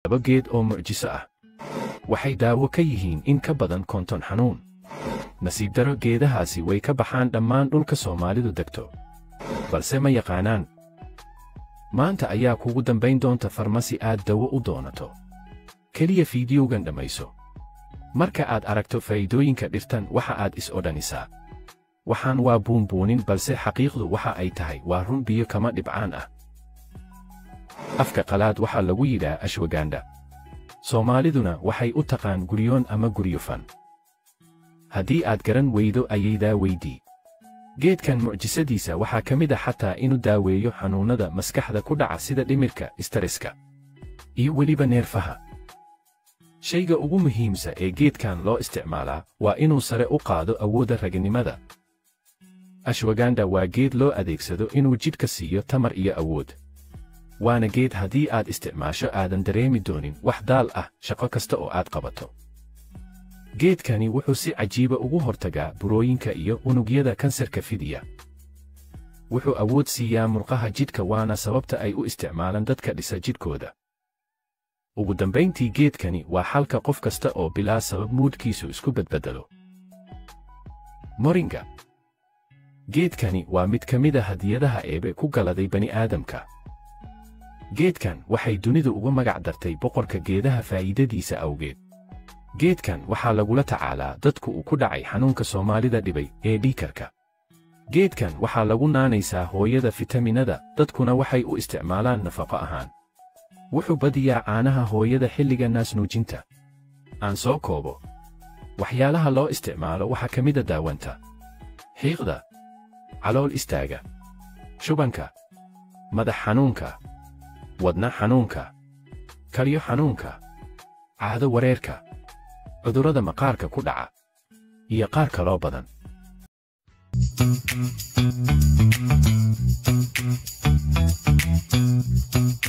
laba geed oo mucjiso ah waxay daawo ka yihiin in ka badan konton xanuun nasiib daro geedahaasi way ka baxaan dhammaan dhulka soomaalidu degto balse ma yaqaanaan maanta ayaa kugu dambayn doonta farmasi aad dawo u doonato keliya fiidiyowgan dhammayso marka aad aragto faa'iidooyinka dhirtan waxa aad is odhanisaa waxaan waa buunbuunin balse xaqiiqdu waxa ay tahay waa run biyo kama dhibcaan ah afka qalaad waxaa lagu yidhaa ashwagandha soomaaliduna waxay u taqaan guryoon ama guryofan haddii aad garan weydo ayaydaa weydii geedkan mucjisadiisa waxaa ka mid a xataa inuu daaweeyo xanuunnada maskaxda ku dhaca sida dhimirka istariska iyo weliba neerfaha shayga ugu muhiimsa ee geedkan loo isticmaalaa waa inuu sare u qaado awoodda raginimada ashwagandha waa geed loo adeegsado inuu jidhka siiyo tamar iyo awood waana geed haddii aad isticmaasho aadan dareemi doonin wax daal ah shaqo kasta oo aad qabato geedkani wuxuu si cajiiba ugu hortagaa burooyinka iyo unugyada kansarka fidiya wuxuu awood siiyaa murqaha jidhka waana sababta ay u isticmaalaan dadka dhisa jidhkooda ugu dambayntii geedkani waa xalka qof kasta oo bilaa sabab muudhkiisu isku badbeddelo moringa geedkani waa mid ka mid a hadiyadaha eebe ku galaday bani'aadamka geedkan waxay dunidu uga magac dartay boqorka geedaha faa'iidadiisa awgeed geedkan waxaa lagula tacaalaa dadku uu ku dhacay xanuunka soomaalida dhibay ee dhiikarka geedkan waxaa lagu naanaysaa hooyada fitaminada dadkuna waxay u isticmaalaan nafaqo ahaan wuxuu badiyaa caanaha hooyada xilliga naasnuujinta aan soo koobo waxyaalaha loo isticmaalo waxaa ka mida daawanta xiiqda calool istaaga shubanka madax xanuunka wadna xanuunka kalyo xanuunka caado wareerka cudurrada maqaarka ku dhaca iyo qaar kaloo badan Thank you.